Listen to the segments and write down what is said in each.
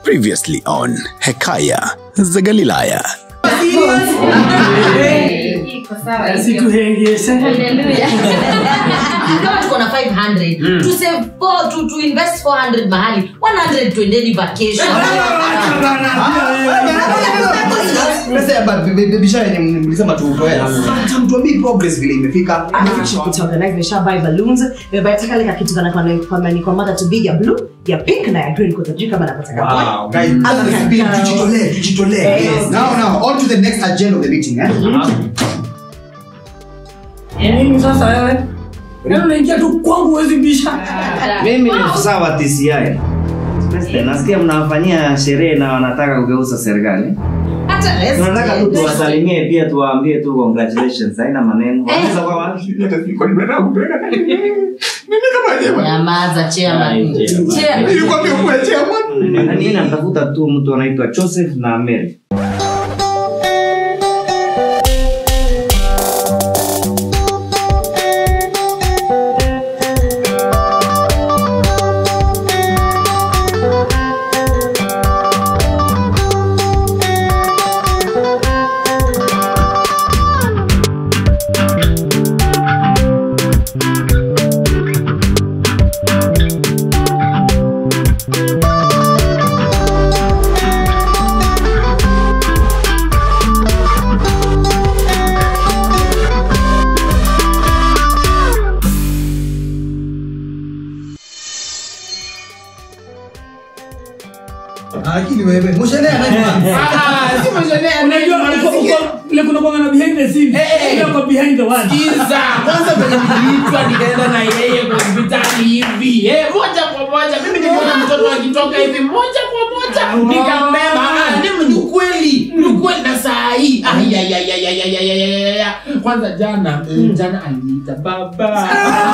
Previously on Hekaya za Galilaya. Situhengeshe. kama tuko na 500 to save four, to, to invest 400 mahali 100 tuendeni vacation Pesa ya ba- bi- bi- biashara yenye mlisema tutoe hata mtuambii progress vile imefika nimeshabuy balloons nimebuy kale kakitu kana kwa kwa ni kwa mother to be ya blue ya pink na ya green kwa sababu kama napata Wow, guys, hata Okay. nisubiri, tujitolee tujitolee Yes. Yes. now now on to the next agenda of the meeting eh Nini sasa wewe? Yaani unaingia tu kwangu huwezi bisha. mimi ni afisa wa TCI. President, nasikia mnawafanyia sherehe na wanataka kugeuza serikali. Tunataka tu tuwasalimie pia tuwaambie tu congratulations. Haina maneno. Wanaweza kwa wapi? nyamaza chairman Chair- Na Nini natafuta tu mtu anaitwa Joseph na Mary. lakini wewe mshenea Unajua uko- uko- ile kuna kwanga na behind the scene. Ile kwa behind the one. Kiza, kwanza venye niliitwa nikaenda na yeye kwa hospitali hivi eh, moja kwa moja mimi niliona mtoto akitoka hivi moja kwa moja nikambeba Ah, ni ni ukweli ni ukweli na saa hii Ai, ai, ai, ai, ai, ai, ai, ai, ai, ai, ai. kwanza jana jana aliniita baba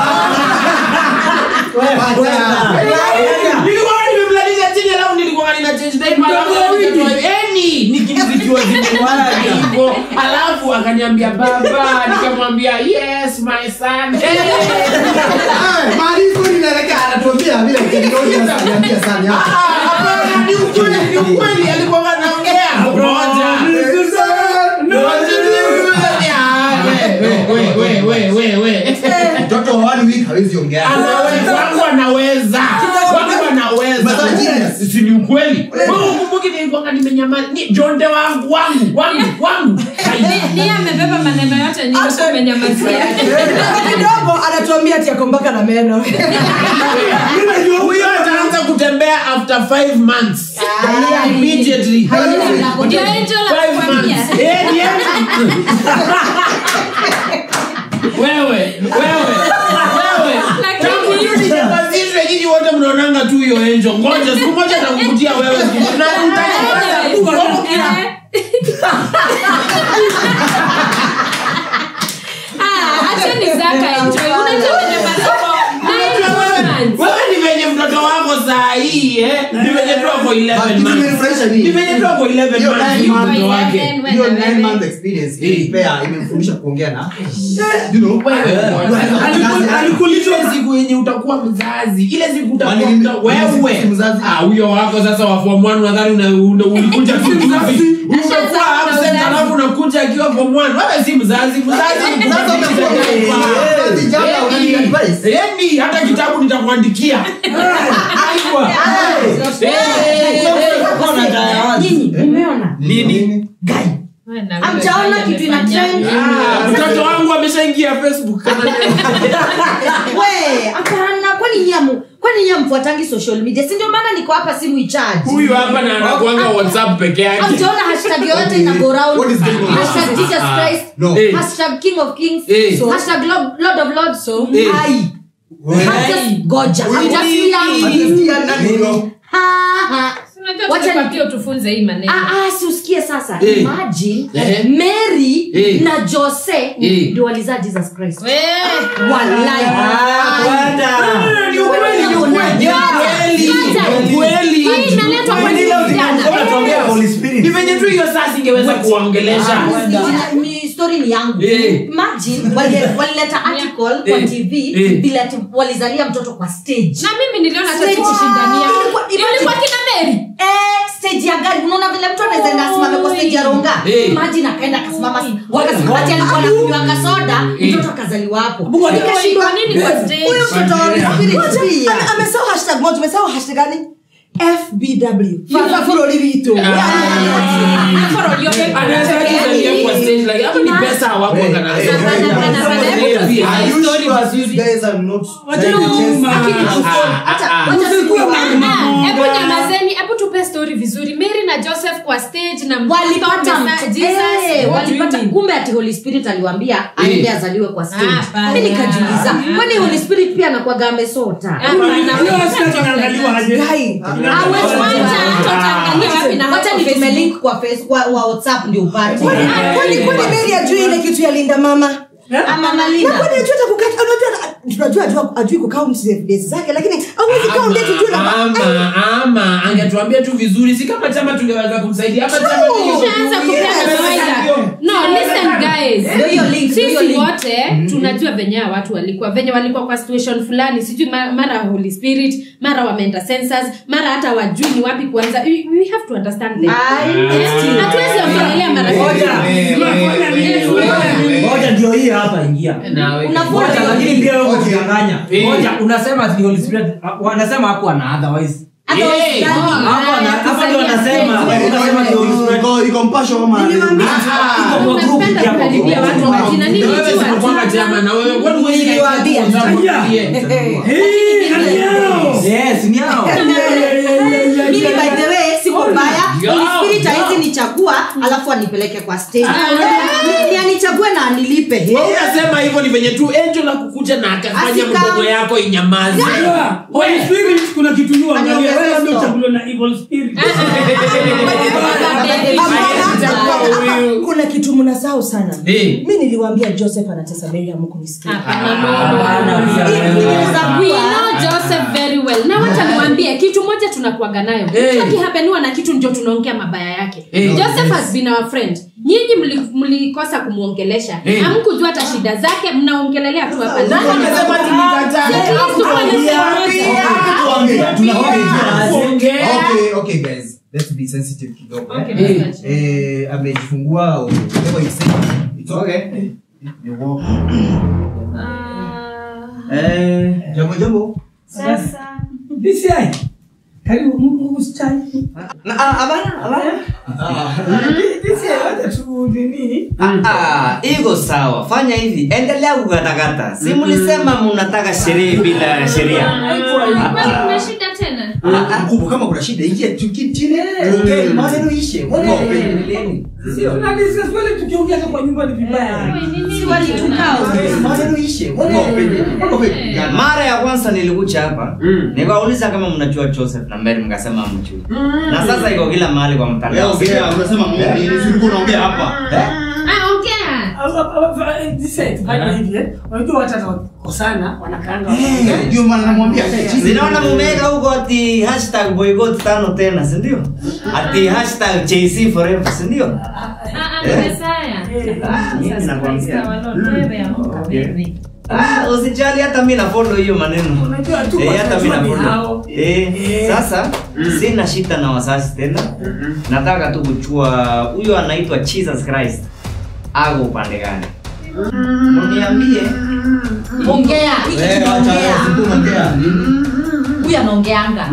nilikuwa nimemlalisha chini alafu nilikuwa nina change diaper alafu nikatoa hivi. Eni, nikinizikiwa zimewala hivyo alafu akaniambia baba nikamwambia yes my son Eh. maarifa inaelekea anatuambia vile teknolojia ananiambia sana hapa Ah, hapana, ni ukweli, ni ukweli, alikuwa anaongea. Ngoja. Ah, we, we, we, we, we, we, we. mtoto wa one week hawezi ongea Anaweza, wangu anaweza wangu anaweza Matajiri. si ni ukweli wewe ukumbuki nilikuwa nimenyamaza ni jonde wangu wangu wangu wangu Ni amebeba maneno yote nyingi umenyamazia. kidogo anatuambia ati ako mpaka na meno huyo ataanza kutembea after five months immediately Ndio Angel Five anakuambia. months. Eh, ni wewe wewe wewe Lakini- tangu hiyo ninyamazishwe nyinyi wote mnaonanga tu hiyo enjo ngoja siku moja nakukutia wewe siku- na Eh. Ah, acha ni Zaka enjoy. Unajua kwenye masomo, nine months. wewe ni venye mtoto wako saa hii eh ni venye tu ako 11 months imenifurahisha ni nini venye tu ako 11 Hiyo months nine ni months mtoto wake Eleven, hiyo when nine the month baby- experience imenipea imemfundisha kuongea na you know alikulisha siku yenye utakuwa mzazi ile siku utakuwa Kwani mimi- mta- mimi wewe si mzazi? Ah, huyo wako sasa wa form 1 nadhani una- una- ulikuja tu juzi umekuwa absent mzazi. alafu unakuja akiwa form 1 wewe si mzazi mzazi ni Sasa umekuwa kubadilisha mzazi, jana unani advice? Yaani, hata kitabu nitakuandikia Aiwa. Eh, eh, eh. nyinyi umeona nini Wewe na wewe Hamjaona vile kitu ina umefanya. trend? Ah, mtoto wangu ameshaingia facebook we hapana kwani nyamu kwani nyie mfuatangi social media si ndio maana niko hapa simu ichaji huyu hapa na anakuanga whatsapp peke yake hamjaona hashtag yoyote ina go round What is going on? hashtag jesus christ No. Eh. hashtag king of kings Eh. so, hashtag lord, lord of lords so Eh. ai Hamjas- goja hamjasikia Hatujasikia nani huyo? Ha, ha. Unajua Wacha tumepatia utufunze hii maneno. Ah, ah, si usikie sasa Eh. imagine Eh. mary Eh. na jose Eh. ndio walizaa jesus christ Wewe. Walai. Ni ukweli, ni ukweli, ni ukweli, ni ukweli. Hii inaletwa kwenye vijana. ni venye tu hiyo saa singeweza kuwaongelesha Ni- ni story ni yangu Eh. imagine wali- walileta article kwa Eh. tv Eh. vile ati walizalia mtoto kwa stage na mimi niliona hata Stage. tukishindania Ilikuwa- imagine- ilikuwa kina Mary Eh, ronga Eh. imagine akaenda akasimama What is wakati wrong? alikuwa anakunywa kasoda Eh. mtoto akazaliwa hapo Mungu alikuwa- nikashindwa Kwa nini kwa stage? huyu mtoto wa Holy Spirit pia Ame- amesahau hashtag moja umesahau hashtag gani fbw Fafa furori witu Afro ndio pepe. Anaweza kuzalia kwa stage like hapo ni pesa hawakuanga na Bana, bana, bana, hebu tusikie. Are you Story sure was these used- guys are not Wacha trying to chase- nyuma. Acha- Ah, ah, acha Usikuwe siku- mama. Ah, hebu nyamazeni hebu tupe story vizuri mary na joseph kwa stage na walipata mtoto mt- Jesus. eh, What do you walipata mean? kumbe ati holy spirit aliwambia aende azaliwe kwa Ah, stage bana. mi nikajiuliza kwani holy spirit pia anakwaga amesota Ah, bana, wewe sasa tunaangaliwa aje? Guy. Hawezi wacha, tutaangalia wapi na wacha wapi nitume Facebook. link kwa face kwa wa whatsapp ndio upate kwani kwani meri ajui ile kitu ya linda mama ama na malina kwani ajui hata kukata unajua tunajua ajua ajui kukaunt days zake lakini hawezi count date ujue na ama ama angetuambia tu vizuri si kama chama tungeweza kumsaidia ama chama Ushaanza kupeana mawaidha. No, listen guys. Ndio hiyo link, ndio hiyo sisi link. wote tunajua venye hawa watu walikuwa venye walikuwa kwa situation fulani sijui ma- mara holy spirit mara wameenda census mara hata wajui ni wapi kuanza we, we have to understand them Eh, hatuwezi ongelelea marafiki moja ndio hii hapa ingia Unafua Moja, hiyo lakini link. pia wewe unadanganya Eh. moja unasema ati Holy Spirit ah, wanasema hakuwa na otherwise Hata Eh, wasidhani. Hakuwa na hapa ndio wanasema wanasema ndio Holy Spirit Iko- iko mpasho kama- iko kwa group Unapenda yako kukaribia watu majina nini Na wewe jua zinakuanga tu. chama na wewe kwani huwezi Niliwaambia. yes ni hao mimi by the way siko mbaya Yo, Holy Spirit yo. haizi nichagua alafu anipeleke kwa stage Eh, ni anichague na anilipe Eh. unasema hivyo ni venye tu angel akukuja na akafanya Asika- mdomo yako inyamaze Holy Spirit kuna kitu juu angalia Aniongeze wewe ndio stop. chaguliwa na evil spirit. Hapana, kuna kitu mnasahau sana Eh. mi niliwaambia joseph anatesa mary amukunisikia Hapana, no, no, no. Inaweza We kuwa- know Joseph very well na wacha niwaambie kitu moja tunakuaga nayo Eh. mtu akihapeniwa na kitu ndio tunaongea mabaya yake Eh. joseph has been our friend nyinyi mli- mlikosa kumwongelesha Eh. hamkujua hata shida zake mnaongelelea tu hapa Nani amesema tulikataa? At least tukuwe na sehemu moja. Okay, okay, guys. Let's be sensitive kidogo, eh. Eh, amejifungua or whatever you say. It's okay. Ni walk. Eh, jambo jambo. DCI. Karibu Mungu usichai. Na- ah, abana, abana. DCI wacha tu nini? Ah, iko sawa fanya hivi endelea kukatakata si mlisema mnataka sherehe bila sheria Kwani kuna shida tena Ah, mkubwa kama kuna shida ingia tu ki- chini. Ongea, maneno ishe. Mungu apende. Sio na discuss wale tukiongea kwa nyumba ni vibaya. Wewe, nini? Ongea, maneno ishe. Mungu apende. Mungu apende. mara ya kwanza nilikuja hapa nikauliza kama mnajua joseph na mberi mkasema mjui na sasa iko kila mahali kwa Wewe mtandao ongea, unasema Mungu nini? Si ulikuwa unaongea hapa. Eh? Ah, ongea DCI fanya hivi eh. Unajua watu watakosana wanakaanga. Eh, ndio maana namwambia kae chini. zinaona mumeweka huko ati hashtag boycott tano tena sindio ati hashtag jc forever sindio Ah, ah, Messiah. mimi Sasa nakwambia. Kristo wa Lord, wewe amka wewe. Ah, usijali hata mi nafollow hiyo maneno Unajua tu Eh, hata mi watajua ni nafollow. hao. Eh, Eh. sasa sina shida na wazazi tena nataka tu kuchua huyo anaitwa jesus christ ako upande gani uniambie ongea hiki Eh, acha, tunaongea si tunaongea. huyu anaongeanga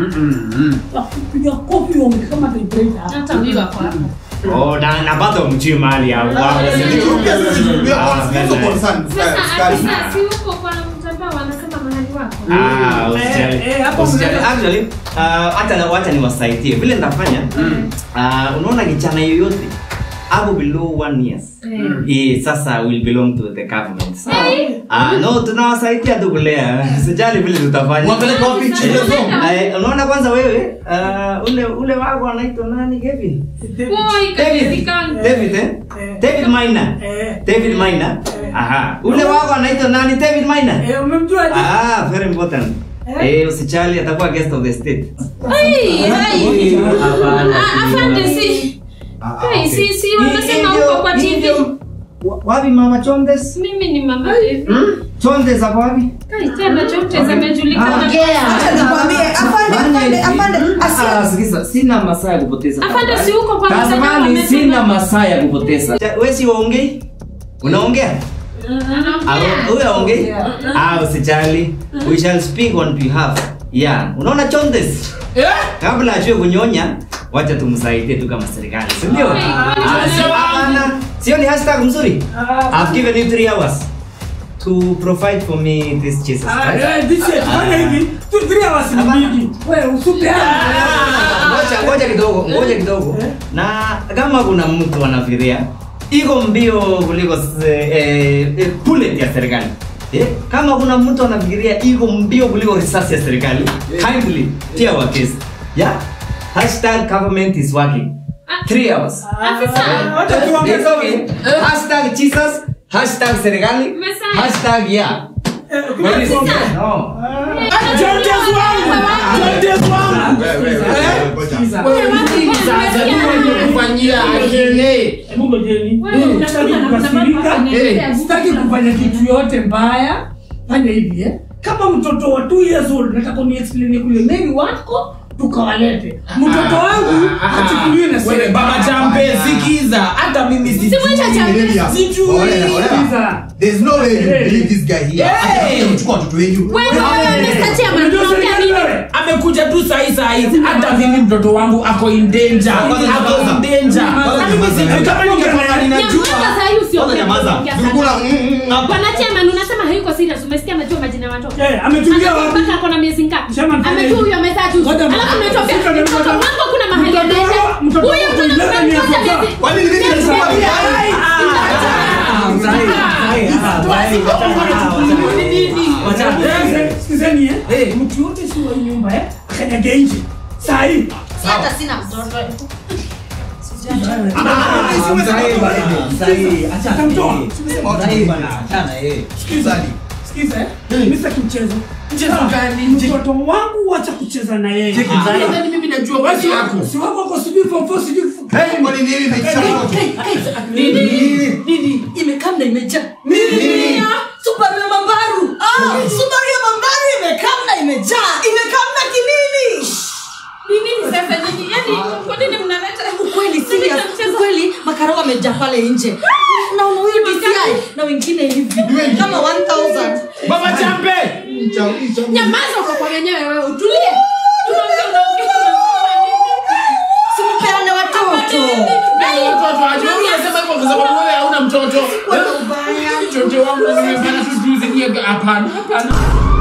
Kupiga kofi uongee kama typewriter. hata huyu wako hapo oh, na, na bado mjui mahali hapo hapo, si ndio? Pia sisi, we are Ah, also very concerned. sasa Sky. sasa si huko kwa mtandao wanasema mahali wako Ah, usijali. Eh, eh, hapo Usijali. mnaweza- Actually, uh, hata wacha niwasaidie vile nitafanya uh, unaona kijana yoyote ako below one years Eh, sasa will belong to the government Ah, no tunawasaidia tu kulea sijali vile tutafanya Wapeleke wapi? Children's home? Eh, unaona kwanza wewe uh, ule ule wako anaitwa nani Kevin Boy, David kajulikana. David eh David Maina Eh. David Maina aha ule wako anaitwa nani David Maina Eh, umemjua aje? Ah, very important. Eh, usijali atakuwa guest of the state. Ai, ai. Ah, afande si Ah, Ai, okay. si si wanasema Hivyo- huko kwa TV hivyo- wa- Wapi mama Chondes? mimi ni mama David Hmm? Chondes ako wapi? Ai, tena chote zimejulikana. Acha nikwambie, afande, afande, afande, asia- Ah, sikiza, sina masaa ya kupoteza Afande, si uko kwa mtandao Tafadhali, wamesema- sina masaa ya kupoteza we si waongei unaongea Ah, huyo aongei ah usijali we shall speak on behalf yeah unaona chondes kabla ajue kunyonya wacha tumsaidie tu kama serikali si ndio Ah, sio hapana. sio ni hashtag mzuri i've given you 3 hours to provide for me this jesus Ah, Christ. eh, this shit, fanya hivi. Tu three hours ni mingi. Wewe usipeane. ngoja ngoja kidogo ngoja kidogo na kama kuna mtu anafikiria iko mbio kuliko eh, eh, bullet ya serikali eh, kama kuna mtu anafikiria iko mbio kuliko risasi ya serikali kindly tia wa case yeah hashtag government is working three hours Wacha tuongee It's okay. hashtag jesus hashtag serikali Umesema. hashtag yeah Where is it? No. Judges wangu. Judges wangu. kufanyia akili Hebu ngojeni. Wewe Eh, sitaki unakula na kukasirika. kuna mambo Eh, yanaendelea. sitaki kufanya kitu yote mbaya fanya hivi eh. kama mtoto wa two years old nataka uniexplain kule neni wako tukawalete mtoto wangu achukuliwe na Wewe, baba champe sikiza hata mimi sijui. Simwacha champe. Sijui. Sikiza. There's no way you believe this guy here. Hey! Hata kuchukua watoto wenyu. Wewe, wewe, Mr. Chairman, Unajua tunaongea serikali nini? wewe? amekuja tu sahi sahi hata mimi mtoto wangu ako in danger ako in danger Kwanza Na mimi nyamaza. sijui kama ningekuwa ninajua Nyamaza saa hii usiongee. Kwanza nyamaza. Ongea Zungula, sana. mm, mm, mm. Bwana Chairman, unasema hayuko serious. Umesikia amejua majina ya watoto. Eh, ametulia wapi? Mpaka ako na miezi ngapi? Chairman, fanya Amejua hivi. huyo amezaa juzi. Ngoja Alafu mtoto- unatuambia mtoto- mtoto mtoto- wangu hakuna mahali mtoto anaenda. wako- mtoto Huyo wako mtoto eleven years mmoja old. miezi- Kwani ni mimi miezi- nilikuwa miezi- wapi? Sikizeni eh. Mtu yote si wa hii nyumba eh. Akanyage nje. Saa hii. hata sina mtoto Sikiza. Sikiza eh. Mimi sitaki mchezo. Mchezo gani? Mtoto wangu wacha kucheza na yeye. Nadhani mimi najua wazi yako Si wako kwa sijui form four sijui form- Hey, kwani ni hivi imeisha watoto? nini imekam na imejaa nini subaru ya mambaru ah, subaru ya mambaru imekam na imejaa imekam na kinini Ni nini sasa nyinyi? Yaani, kwa nini mnaleta ukweli mnaleta serious mchezo? ukweli makaro wamejaa pale nje naona huyu DCI na wengine hivi kama 1000 baba champe Nyamaza uko kwa wenyewe wewe, utulie. Tunaongea, unaongea, unaongea nini? simpeane watoto Mimi mtoto aje wewe unasema hivyo kwa sababu wewe hauna mtoto mtoto wangu nimepata tu juzi nie hapana hapana